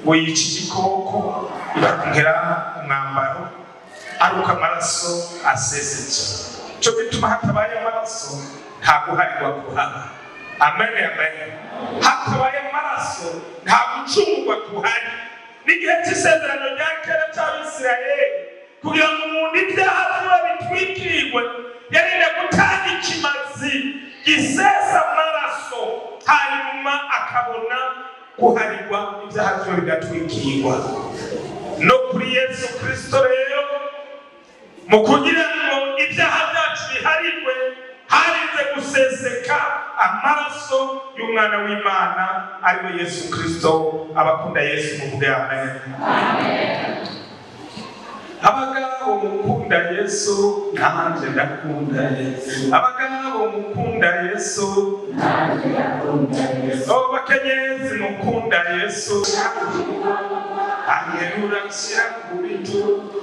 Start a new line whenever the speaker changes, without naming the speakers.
ngo yica igikoko ikamugera umwambaro aruka amaraso aseseke cyo gituma hatabaye amaraso nta guharirwa kuhaba amen amen hatabaye amaraso nta gucungwa kuhari n'igihe cy'isezerano rya kera cy'abisirayeli kugira ngo umuntu ibyaha biba bitwikirwe yarinda gutanga ikimazi gisesa amaraso hanyuma akabona guharirwa ibyaha byo bigatwikirwa no kuri yesu kirisito rero mu kugira ngo ibyaha byacu biharirwe harinze guseseka amaraso y'umwana w'imana ariwe yesu kirisito abakunda yesu muvuge amen abagabo mukunda yesu nanjye ndakunda yesu abagabo mukunda yesu abo bakenyezi mukunda yesu aherura nshyira ku bitugu